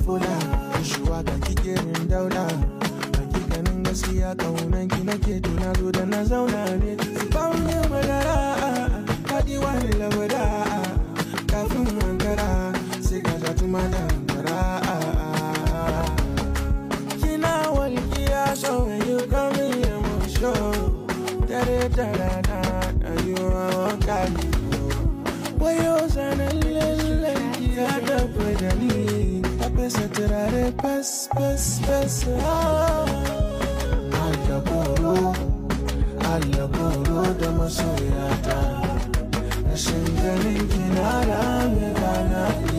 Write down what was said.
fula shuwa ga kike min daula hakikanin gaskiya kaunan ki nake tuna zo da na zauna ne baunin madara haɗi wani labada kafin wankara sai ka sha tuma da hankara kina walƙiya so when you come in emotion dare da rana rayuwa wanka ne wayo zanen lallan ya tafi da ni ta fesa turare fes fes fes Allah koro Allah koro da masoyata rashin ganin kina rame rana